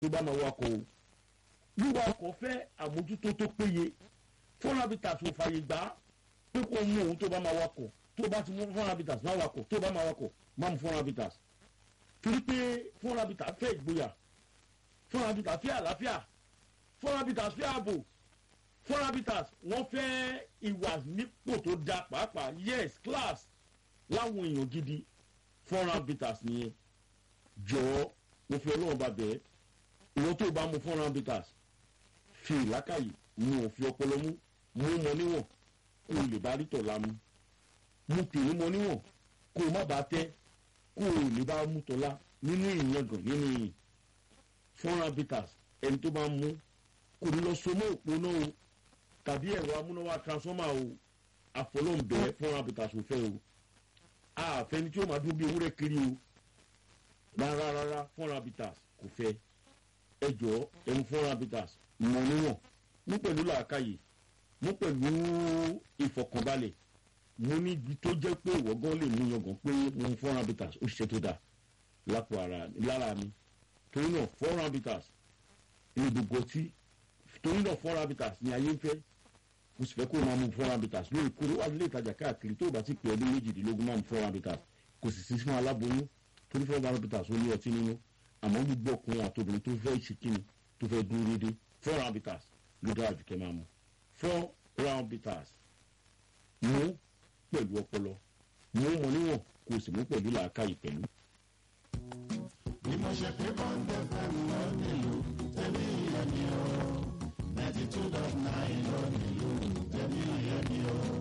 tó bá máa wakọ̀ o wíwa ọkọ̀ fẹ́ àmójútó tó péye four habitats ò fàyè gbà pé kó mú òun tó bá máa wakọ̀ tó bá ti mú four habitats máa wakọ̀ tó bá máa wakọ̀ máa mú four habitats torí pé four habitats fẹ́ ìgboyà four habitats fẹ́ àlàáfíà four habitats fẹ́ ààbò four habitats wọ́n fẹ́ ìwà nípò tó da pàápàá yes class láwọn èèyàn gidi four habitats nìyẹn jọ̀ọ́ mo fi ọlọ́run bá bẹ̀ẹ́ ìwọ́n tó bá mu four habitats fi ìlákàyè mu òfin ọpọlọ mú mú mọ níwọ̀n kó o lè bá rí tọ̀la mu mú tèmi mọ níwọ̀n kó o má bàa tẹ́ kó o lè bá mú tọ̀la nínú ìyangàn nínú ìyìn four habitats ẹni tó bá mú kò ní lọ so mọ́ òpó náà o tàbí ẹ̀rọ amúnáwá transformer o àfọlọ́ǹbẹ four habitats ò fẹ́ o àfẹni tí ó máa dún bí ewúrẹ́ kiri o rárá rárá four habitats kò fẹ́ ẹ jọ ẹmu four habitats mọ̀ níwọ̀n mú pẹ̀lú làákàyè mú pẹ̀lú ìfọkànbalẹ̀ mo ní ibi tó jẹ́ pé ìwọ́gán lè mú yangàn pé mo ń four habitats ó ṣiṣẹ́ tó dáa lápò ara lára mi torí náà four habitats ní gbogbo ọtí torí náà four habitats ní ayé ń fẹ́ mo sì fẹ́ kó o máa mú four habitats lóòrèkóòrè wà nílé ìtajà káàkiri tó o bá ti pè ọdún méjìdínlógún máa mú four habitats kò sì sí fún aláboyún torí four habitats ó ní ọtí nínú àmọ́ gbogbo ọkùnrin àtòbìnrin tó fẹ́ ṣe kíni tó fẹ́ dúró déédéé four habitats ló dára jù kẹ́ máa mú four round bitters mú pẹ̀lú ọpọlọ mú mọ níwọ̀n kò sì mú pẹ̀lú làákàyè pẹ̀lú. bí mo ṣe pé bọ́ńdé fẹ́ mi lọ nílùú tẹ̀lé ìyẹn ni ó ninety two dot nine lọ nílùú tẹ̀lé ìyẹn ni ó.